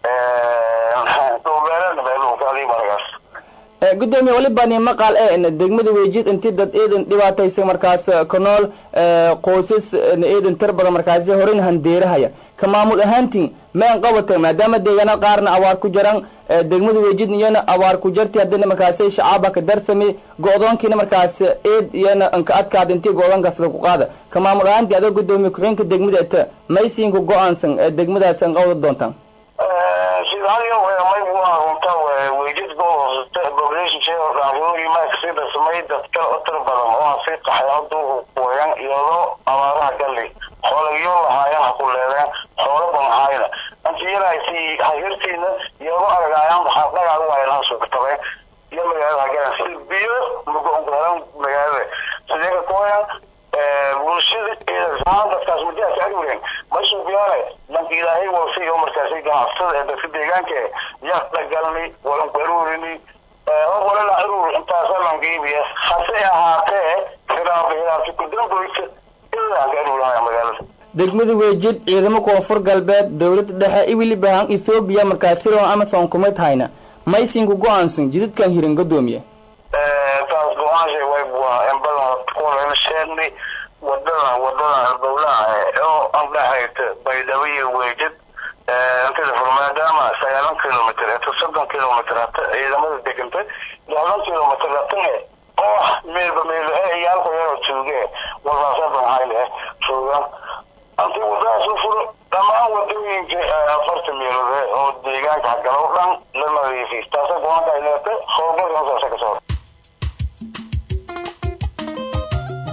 dhul beereedna bee dhulka adiga markaas gudoomiye waliba ni maqal ee degmada weejid intii dad eedan dhibaataysa markaas ka nool qoysas eedan tir badan markaasi horeyn handeerahaya ka maamul ahaantiin mayn qabata maadaama deegaano qaarna abaar ku jiraan degmada weejid iyana abaar ku jirtay haddana markaasi shacaaba ka darsami go-doonkiina markaas eed iyana anka adkaada intii go-doonkaas lagu qaada ka maamul ahaantii adoo gudoomiye ku-xigeenka degmada eta maysiinku go-aansan ee degmadaas an qawda doontaan sida hadiyo may waa runta weejid population share raacoogi ma kasii dhismay dadka u tir badan oo aan sii qaxay haduu kuwayan iyadoo abaaraha galli xoolagyo lahaayeen ha ku leedeen xoolo banhaayna antiyaraasi hayirtiina iyadoo aragaayaan waxaa dhagaad waayaan sugtabeen iyo magaalada hagalan si biyo magoongaran magaalada sidee ka kuwayan bulshada iyadaan dadkaas mudaas agureen ma suubiyaane danka ilaahay walsi oo markaasi ganacsada ee dadka deegaanka eh yaa dhagalni walan ku aruurini walala aruur intaasa lan geybiya hase ahaatee hiraaba hiraabti ku damboysa ilaa ka aruurahaya magaalada degmada weejid ciidamo koonfur galbeed dowladda dhexe iwiliba han ethoobiya markaas siron amazon kumid hayna maysinku go-aansan jidadkan hirin gadoomiye taas go-aanshay way waa in badan kulan sheegnay wadada wadada dowlaha oo andhaxayta baydhabo iyo weejid intida fur maadaama sagaalan kilomitr inta soddon kilomitr hata ciidamada degantay lixdan kilomitr hatane oo meelba meel e iyaalku yaroo jooge walbaasa banhayne joogaan anti wadadaas u furo dhammaan wadooyinka afarta meelood oo deegaanka hagalo dhan la nadiifiy taasa go-aanka ay leetay howlgalka saasa ka soo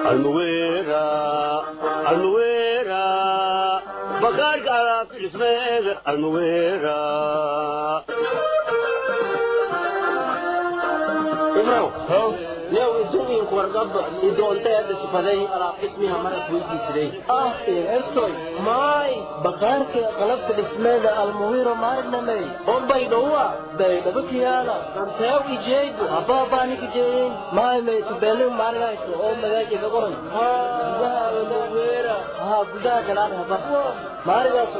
almuwera almuwera bakaarka alaabta dhismeeda almuwera ibrow yow idumiinku wargaba idoonteeda sifaday alaab dhismiha maras weydiisiday ah ertoy maay bakaarka qalabka dhismeeda almuwiro maarnamey ombay dhowa baydhaba kiyaala anteew ijeegu habaabaaniki jeeyin maay maytubelin maarinayso oo magaajiga qoran gudaha almuwira haa gudaha galaad haba maarigaaso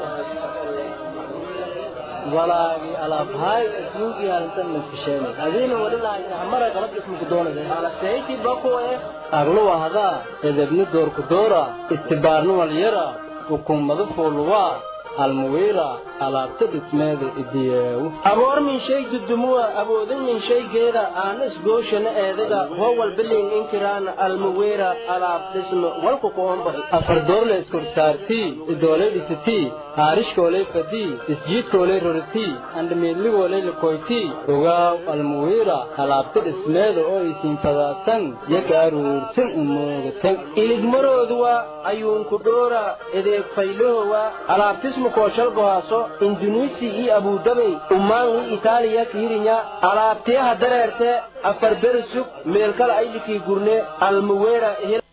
walaagi alaabhaay asmuugii arintan maskasheenay adiina wali lahaysahmara qalab ismuku doonaysa alaseyti bakuwe agluwa hadaa edebni doorku doora istibaarni walyara hukuumadu fuuluwaa almuwiira alaabta dhismeeda idiyeewu aboor min shay dudumuwa awoodin min shaygeeda aana isgooshana eedaga howal bilin inkiraana almuwiira alaab dhisme walku kuomba afar doorle iskorsaartii idoolay dhisitii haarishkoolay fadii isjiidkoolay roritii andhamiidligoolay lakoytii ogaaw almuwiira alaabta dhismeeda oo isiin fadaadsan yaga aruurtin umoogatan iligmarooduwa ayuunku dhoora edeeg faylahowa alaabtismu koshal gohaaso indunuisi iyo abudabey ummaan i itaaliya kiirinya alaabtiyaha dareerte afar beri sug meelkala aylikii gurne almuweera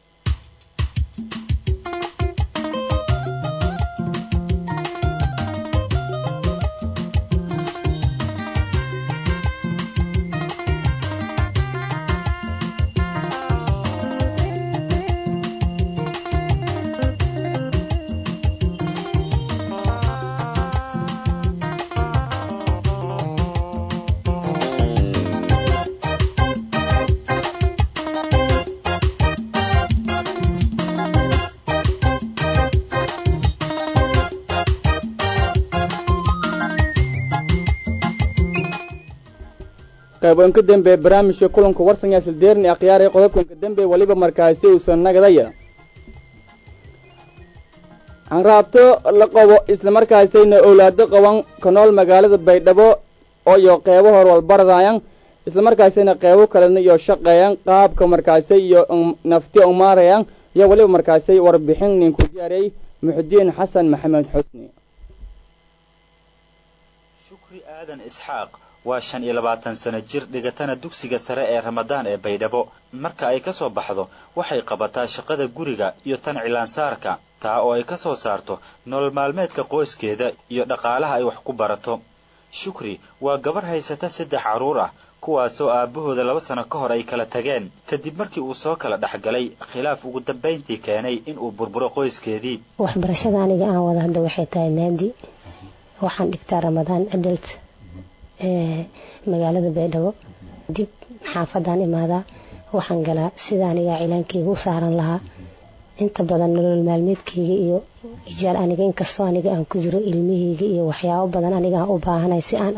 qayboonka dambe barnaamijka kulanka warsan sildeerni akhyaaree qodobkanka dambe weliba markaasi uusan nagadaya hanraabto la qabo islamarkaasayna owlaado qaban ka nool magaalada baydhabo ooyo qeybo horwalbaradayan islamarkaasayna qeybo kalena iyo shaqeeyan qaabka markaasay iyo nafti umaarayan iyo weliba markaasay warbixin ninku diyaariyey muxudiin xasan maxamed xusni shukri aadan isxaaq waa shan iyo labaatan sano jir dhigatana dugsiga sare ee ramadaan ee baydhabo marka ay ka soo baxdo waxay qabataa shaqada guriga iyo tan cilaansaarka taa oo ay ka soo saarto nolol maalmeedka qoyskeeda iyo dhaqaalaha ay wax ku barato shukri waa gabar haysata saddex carruur ah kuwaasoo aabbahooda laba sano ka hor ay kala tageen kadib markii uu soo kala dhexgalay khilaaf ugu dambayntii keenay inuu burburo qoyskeedii waxbarashada aniga aan wada hadda waxay tahay maadi waxaan dhigtaa ramadaan adult magaalada baydhabo dib xaafadaan imaadaa waxaan galaa sida aniga cilaankeyga u saaran lahaa inta badan nolol maalmeedkeyga iyo ijaar aniga inkastoo aniga aan ku jiro ilmaheyga iyo waxyaabo badan aniga aan u baahanay si aan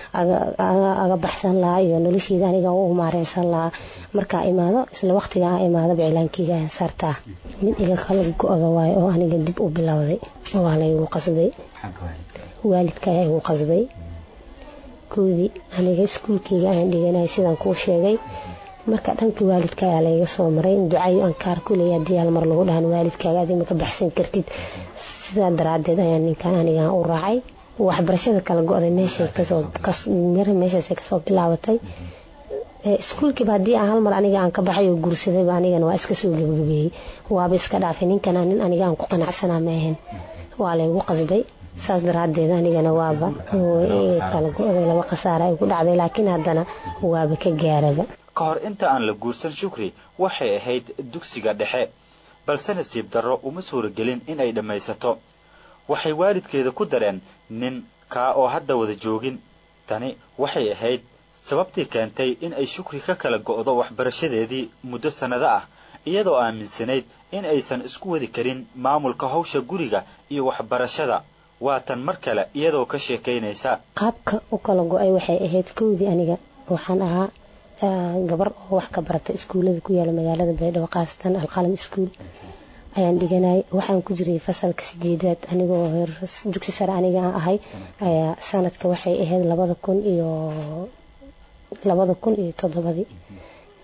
aga baxsan lahaa iyo nolosheyda aniga u maareysan lahaa markaa imaado isla waqtiga aan imaadaba cilaankeyga ayaan saartaa mid iga kala go-da waayo oo aniga dib u bilowday waa laygu qasbay waalidka ayaa igu qasbay koodii aniga iskuulkeyga ayaan dhiganay sidaan kuu sheegay marka dhankii waalidka ayaa layga soo maray in ducayo ankaar kuleeya haddii hal mar lagu dhahan waalidkaaga adima ka baxsan kartid sidaa daraadeed ayaan ninkan anigaan u raacay waxbarashada kala go-day meeshay kasoo meeshaasay kasoo bilaabatay iskuulkiiba haddii aan hal mar aniga aan ka baxay oo guursadayba anigana waa iska soo gebagabeeyey waaba iska dhaafay ninkana nin aniga aan ku qanacsanaa ma ahayn waa laygu qasbay saas daraadeed anigana waaba kala go-day laba khasaara ay ku dhacday laakiin haddana waaba ka gaaraba ka hor inta aan la guursan shukri waxay ahayd dugsiga dhexe balse nasiib darro uma suuragelin in ay dhammaysato waxay waalidkeeda ku dareen nin kaa oo hadda wada joogin tani waxay ahayd sababtii keentay in ay shukri ka kala go'do waxbarashadeedii muddo sannado ah iyadoo aaminsanayd in aysan isku wadi karin maamulka hawsha guriga iyo waxbarashada waa tan mar kale iyadoo ka sheekaynaysa qaabka u kala go-ay waxay ahayd kowdii aniga waxaan ahaa gabar oo wax ka barata iskuullada ku yaala magaalada baydhabo khaasatan alqalam iskuul ayaan dhiganay waxaan ku jiray fasalka sideedaad anigoo dugsi sare aniga aan ahay ayaa sanadka waxay ahayd labada kun iyo labada kun iyo toddobadii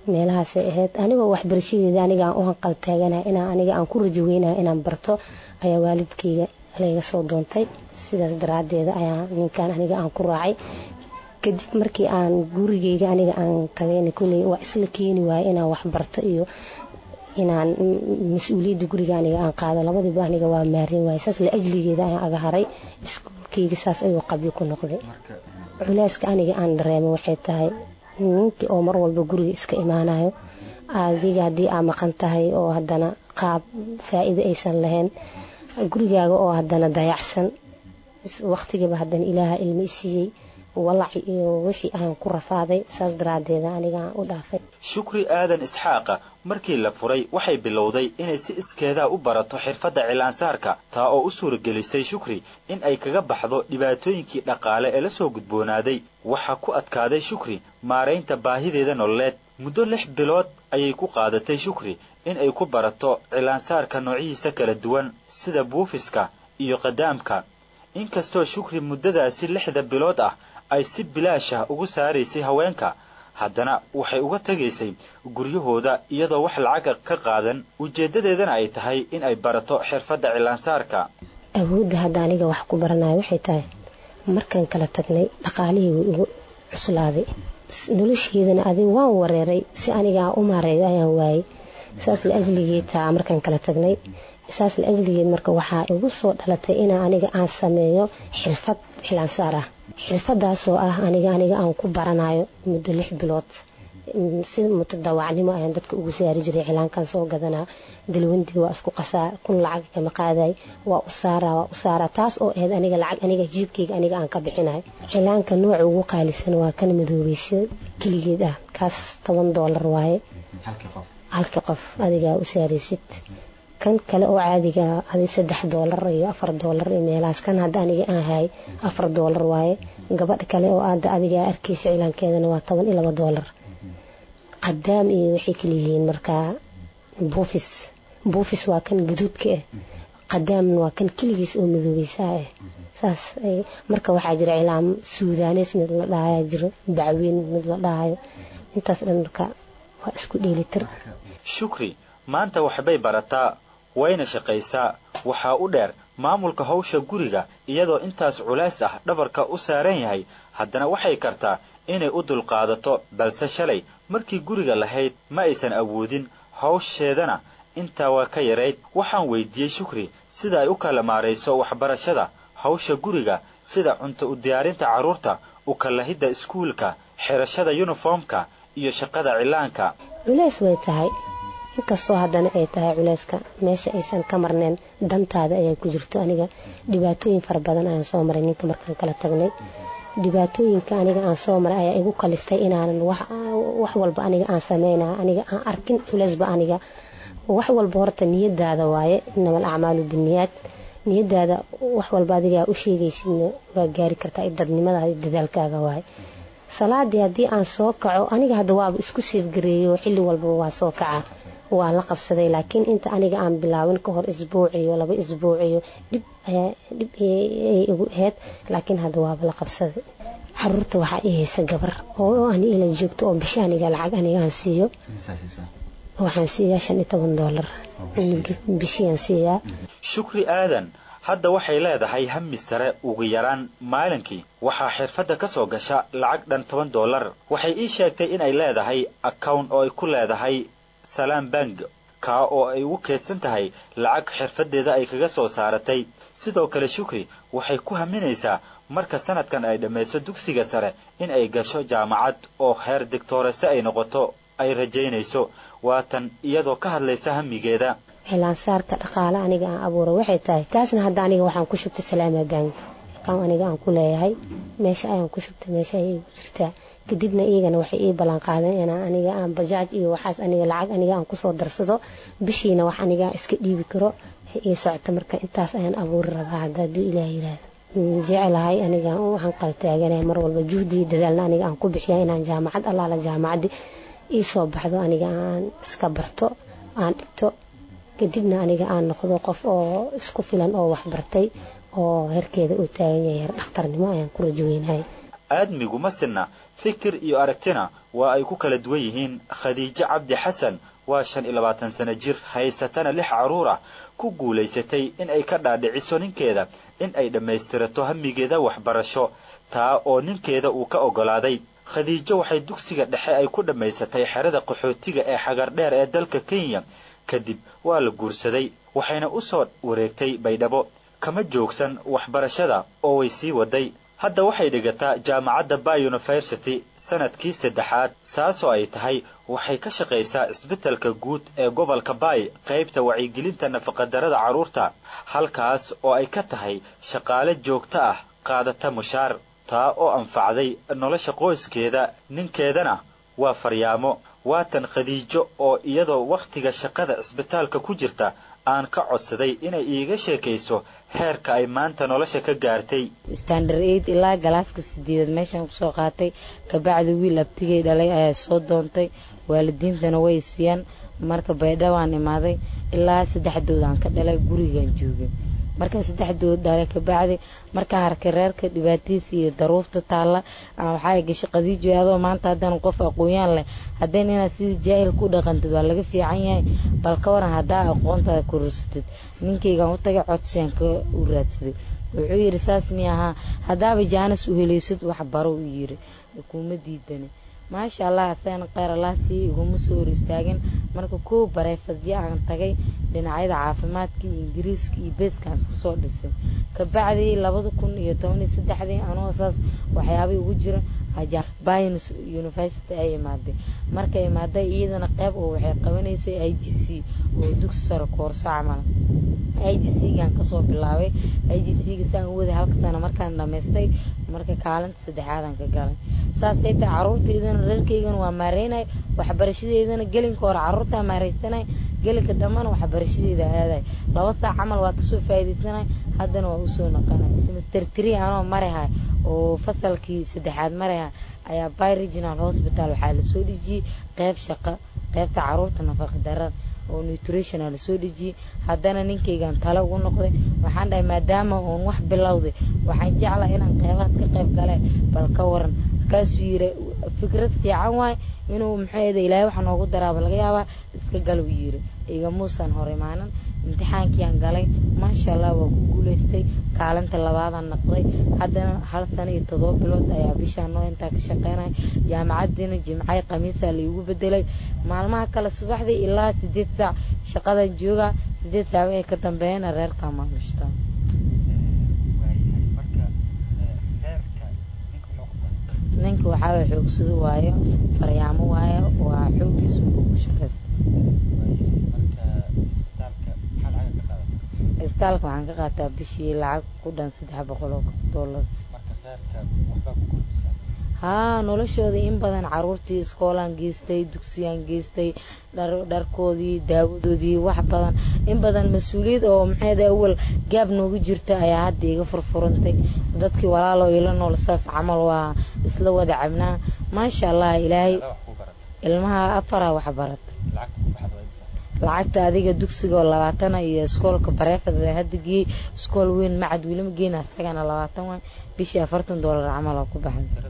meelahaasay ahayd anigoo waxbarashadeeda aniga aan u hanqal taaganahay inaan aniga aan ku rajo weynahay inaan barto ayaa waalidkayga layga soo doontay sidaas daraaddeeda ayaa ninkan aniga aan ku raacay kadib markii aan gurigeyga aniga aan tagayna kulley waa isla keeni waaye inaan wax barto iyo inaan mas-uuliyadda guriga aniga aan qaado labadiiba aniga waa maarin waaye saas la ajligeeda ayaan aga haray iskuulkeyga saas ayuu qabyo ku noqday culeyska aniga aan dareemo waxay tahay ninkii oo mar walba guriga iska imaanayo adiga haddii aa maqan tahay oo haddana qaab faa'iido aysan lahayn gurigaaga oo haddana dayacsan waqtigiiba haddana ilaaha ilmi isiiyey walaci iyo wixii aan ku rafaaday saas daraaddeeda aniga aan u dhaafay shukri aadan isxaaqa markii la furay waxay bilowday inay si iskeedaa u barato xirfadda cilaansaarka taa oo u suuragelisay shukri in ay kaga baxdo dhibaatooyinkii dhaqaale ee la soo gudboonaaday waxaa ku adkaaday shukri maaraynta baahideeda nololeed muddo lix bilood ayay ku qaadatay shukri in ay ku barato cilaansaarka noocyihiisa kala duwan sida buufiska iyo qadaamka inkastoo shukri muddadaasi lixda bilood ah ay si bilaash ah ugu saaraysay haweenka haddana waxay uga tegaysay guryahooda iyadoo wax lacaga ka qaadan ujeeddadeedana ay tahay in ay barato xirfadda cilaansaarka awoodda hadda aniga wax ku baranayo waxay tahay markaan kala tagnay dhaqaalihii wuu igu cuslaaday nolosheedana adig waan wareeray si aniga aan u maareeyo ayaan waayey saas la ajligeed taa markaan kala tagnay saas la ajligeed marka waxaa igu soo dhalatay inaa aniga aan sameeyo xirfad cilaansaar ah xirfadaasoo ah aniga aniga aan ku baranayo muddo lix bilood si mutadawacnimo ayaan dadka ugu saari jiray cilaankan soo gadanaa dalwandii waa isku qasaa kun lacag kama qaaday waa u saaraa waa u saaraa taas oo ahayd aniga lacag aniga jiibkayga aniga aan ka bixinayo cilaanka nooca ugu qaalisan waa kan madoobaysa keligeed ah kaas toban doolar waaye halkii qof adigaa u saaraysid kan kale oo caadiga adi saddex doolar iyo afar doolar iyo meelahaas kan hadda aniga aan hay afar doolar waaye gabadha kale oo aada adigaa arkaysa cilaankeedana waa toban iyo laba doolar qadaam iyo waxay kala yihiin markaa buufis buufis waa kan gaduudka ah qadaamna waa kan keligiis oo madoobaysaa ah saas marka waxaa jira cilaam suudaaneys mid la dhahayaa jiro bacweyn mid la dhahayo intaas dhan marka waa isku dheelitir shukri maanta waxbay barataa wayna shaqaysaa waxaa u dheer maamulka hawsha guriga iyadoo intaas culays ah dhabarka u saaran yahay haddana waxay kartaa inay u dulqaadato balse shalay markii guriga lahayd ma aysan awoodin hawsheedana intaa waa ka yarayd waxaan weydiiyey shukri sida ay u kala maarayso waxbarashada hawsha guriga sida cunto u diyaarinta carruurta u kalahidda iskuulka xirashada yuniformka iyo shaqada cilaanka culays way tahay inkastoo haddana ay tahay culeyska meesha aysan ka marneen dantaada ayaa ku jirto aniga dhibaatooyin fara badan ayaan soo maray ninka markaan kala tagnay dhibaatooyinka aniga aan soo maray ayaa igu kaliftay inaanan wax walba aniga aan sameynaya aniga aan arkin culeysba aniga wax walba horta niyadaada waaye inamal acmaalu biniyaad niyadaada wax walba adigaa u sheegaysidna waa gaari kartaa dadnimadaada dadaalkaaga waaye salaadii haddii aan soo kaco aniga hadda waaba isku seefgareeyo xilli walbaba waa soo kaca waa la qabsaday laakiin inta aniga aan bilaabin ka hor isbuuciyo laba isbuuciyo dhib dhib ay igu ahayd laakiin hadda waaba la qabsaday caruurta waxaa ii haysa gabar oo ani ila joogto oo bishi aniga lacag aniga aan siiyo waxaan siiyaa shan iyo toban doolar bishiyaan siiyaa shukri aadan hadda waxay leedahay hami sare ugu yaraan maalinkii waxaa xirfadda ka soo gasha lacag dhan toban doolar waxay ii sheegtay inay leedahay account oo ay ku leedahay salaam bank kaa oo ay ugu keedsan tahay lacag xirfaddeeda ay kaga soo saaratay sidoo kale shukri waxay ku haminaysaa marka sanadkan ay dhammayso dugsiga sare in ay gasho jaamacad oo heer digtoorese ay noqoto ay rajaynayso waatan iyadoo ka hadlaysa hamigeeda xilaansaarka dhaqaale aniga aan abuura waxay tahay taasna hadda aniga waxaan ku shubtay salaama bank akaan aniga aan ku leeyahay meesha ayaan ku shubtay meesha ayay ku jirtaa kadibna iyagana waxay ii ballan qaadeen inaan aniga aan bajaaj iyo waxaas aniga lacag aniga aan kusoo darsado bishiina wax aniga iska dhiibi karo ii socota marka intaas ayaan abuuri rabaa hadda hadduu ilaah yiraahdo jecelahay aniga waxaan qaltaaganaya mar walba juhdi iyo dadaalna aniga aan ku bixiya inaan jaamacad allaala jaamacaddi ii soo baxdo aniga aan iska barto aan dhigto kadibna aniga aan noqdo qof oo isku filan oo waxbartay oo herkeeda uu taagan yahay her dhakhtarnimo ayaan ku rajoweynahay aadmigu ma sinna fikir iyo aragtina waa ay ku kala duwan yihiin khadiijo cabdi xasan waa shan iyo labaatan sano jir haysatana lix carruur ah ku guulaysatay in ay ka dhaadhiciso ninkeeda in ay dhammaystirato hamigeeda waxbarasho taa oo ninkeeda uu ka oggolaaday khadiijo waxay dugsiga dhexe ay ku dhammaysatay xerada qaxootiga ee xagardheer ee dalka kenya kadib waa la guursaday waxayna u soo wareegtay baydhabo kama joogsan waxbarashada oo way sii waday hadda waxay dhigataa jaamacadda bay university sanadkii saddexaad saasoo ay tahay waxay ka shaqaysaa isbitaalka guud ee gobolka bay qaybta wacyigelinta nafaqadarrada carruurta halkaas oo ay ka tahay shaqaale joogto ah qaadata mushaar taa oo anfacday nolosha qoyskeeda ninkeedana waa faryaamo waatan khadiijo oo iyadoo wakhtiga shaqada cisbitaalka ku jirta aan ka codsaday inay iiga sheekayso heerka ay maanta nolosha ka gaartay standard aid ilaa galaaska sideedad meeshaan kusoo qaatay kabacdi wiil abtigay dhalay ayaa soo doontay waalidiintana way siiyaan marka baydhawaan imaaday ilaa saddexdood aan ka dhalay gurigaan joogay markaan saddexdood dhalay kabacdi markaan arkay reerka dhibaatadiisa iyo daruufta taalla waxaa gashay qadiijo adoo maanta haddana qof aqoon-yaan leh haddana inaad sidii jaahilka u dhaqantid waa laga fiican yahay bal ka waran haddaa aqoontaada korarsatid ninkaygaan u tagay codsiyaan ka u raadsaday wuxuu yidhi saas mi ahaa haddaaba jaanis u helaysid wax baro u yidhi kuma diidani maasha allah asagana kheyr allah sii iguma soo hor istaagin marka kow bareefadyo aan tagay dhinacyada caafimaadka iyo ingiriiska iyo beeskaan iska soo dhisay kabacdii labada kun iyo toban iyo saddexdii anoo saas waxyaabay ugu jira by university ay imaaday marka imaaday iyadana qeyb oo waxay qabanaysay i d c oo dugsi sare koorso camal i d c gaan kasoo bilaabay i d c ga saan u waday halka sano markaan dhamaystay marka kaalinta saddexaadaan ka galay saasay tahay caruurtaydana reerkaygana waa maareynay waxbarashadeydana gelinka hore caruurtaa maareysanay gelinka dambana waxbarashadeeda aaday laba saac camal waa kasoo faa'iidaysanay haddana waa usoo naqanay semester tree anoo marahay oo fasalkii saddexaad maraha ayaa by regional hospital waxaa lasoo dhejiyey qeyb shaqo qeybta caruurta nafaqa darada oo nutritional lasoo dhejiyey haddana ninkaygaan tale ugu noqday waxaan dhahay maadaama uun wax bilowday waxaan jeclaa inaan qeybahaas ka qeyb gale bal ka waran markaasuu yiri fikrad fiican waay inuu maxaeda ilaahay waxa noogu daraaba laga yaabaa iska gal uu yiri igamuusan hor imaanan imtixaankiiaan galay maasha allah waa ku guulaystay kaalinta labaadaan naqday haddana hal sano iyo todoba bilood ayaa bishaan noo intaa ka shaqeynaya jaamacadiina jimcay khamiisaa laigu bedelay maalmaha kale subaxdii ilaa sideed saac shaqadan joogaa sideed saac wixii ka dambeeyana reerkaa maamushtaa ninka waxaa waye xoogsado waayo faryaamo waayo waa xooggiisu uu ku shaqaysta isbitaalka waxaan ka qaataa bishii lacag ku dhan saddex boqol oo dollar haa noloshooda in badan caruurtii iskoolaan geystay dugsiyaan geystay dharkoodii daawadoodii wax badan in badan mas-uuliyad oo maxayda awal gaab noogu jirta ayaa hadda iga furfurantay dadkii walaaloo ila nool saas camal waa isla wada cabnaa maasha allah ilaahay ilmaha afaraa wax barat lacagta adiga dugsiga oo labaatana iyo iskoolka bareefada hadda geeyey iskool weyn macad welima geena isagana labaatan waay bishii afartan doolar camal oo ku baxay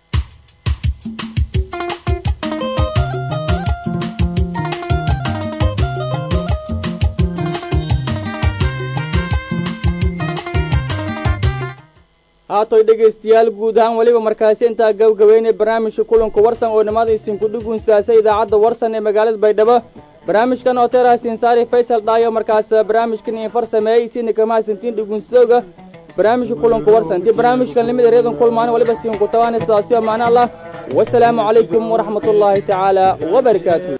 haatoy dhegaystayaal guud ahaan weliba markaasi intaa gabagabeynay barnaamijka kulanka warsan oo nimada isinku dhugunsaasay idaacadda warsan ee magaalada baydhabo barnaamijkan oo teerahasiin saari faysal dhaayo markaas barnaamijkan in far sameeyey isina kama hasantiin dhugunsadooga barnaamijka kulanka warsan intii barnaamijkan limid ereedan kulmaan waliba siinku tabaana sidaasi oo macno allah wasalaamu calaykum waraxmatullaahi tacaala wabarakaatu